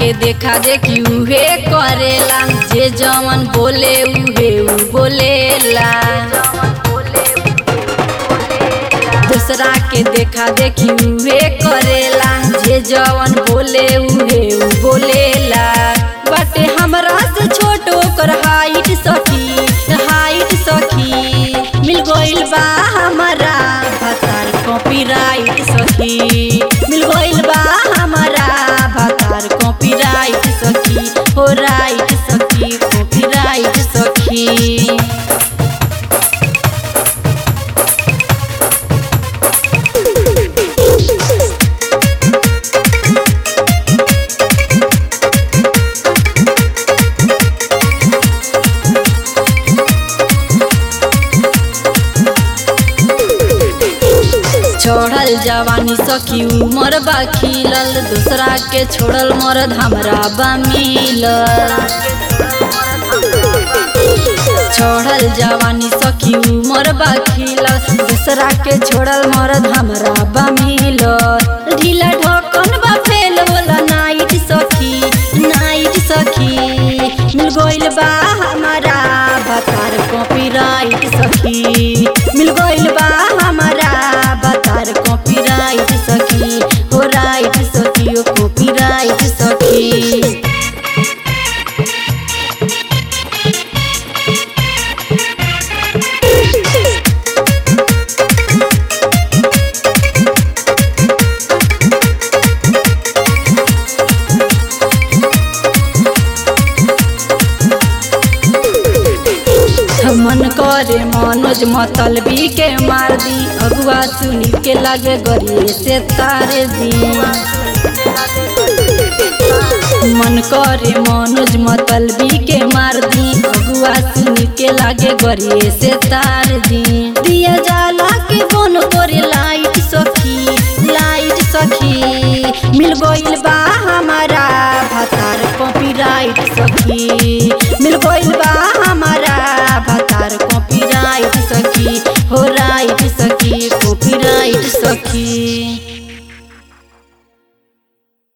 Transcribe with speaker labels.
Speaker 1: के देखा देखी उहे करेला जे जवन बोले उहे उ बोलेला दूसरा के देखा देखी उहे करेला जे जवन बोले उहे उ बोलेला बाटे हमरा से छोट ओकर हाइट सखी हाइट सखी मिल गइल बा हमारा भतार कॉपीराइट सखी मिल गइल बा हमारा भतार कॉपीराइट सखी हो राइट सखी कॉपीराइट सखी छोड़ल जवानी सखी उमर बा खिलल दूसरा के छोड़ल मरद हमरा बा मिलल छोड़ल जवानी सखी उमर बा खिलल दूसरा के छोड़ल मरद हमरा बा मिलल ढीला ढकन बा फेल होला नाइट सखी नाइट सखी मिल गइल बा हमारा भतार कॉपीराइट सखी मिल गइल बा हमारा भतार कॉपीराइट सखी हो राइट सखी ओ कॉपीराइट सखी मन करे मनोज मतलबी के मार दी अगुआ सुनी के लगे गरिए से तारे दी मन करे मनोज मतलबी के मार दी अगुआ सुनी के लागे गरिए से तार दी दिया जाला के बन करे लाइट सखी लाइट सखी मिल गइल बा हमारा भतार कॉपीराइट सखी मिल गइल बा हमारा भतार कॉपीराइट सखी हो राइट सखी कॉपीराइट सखी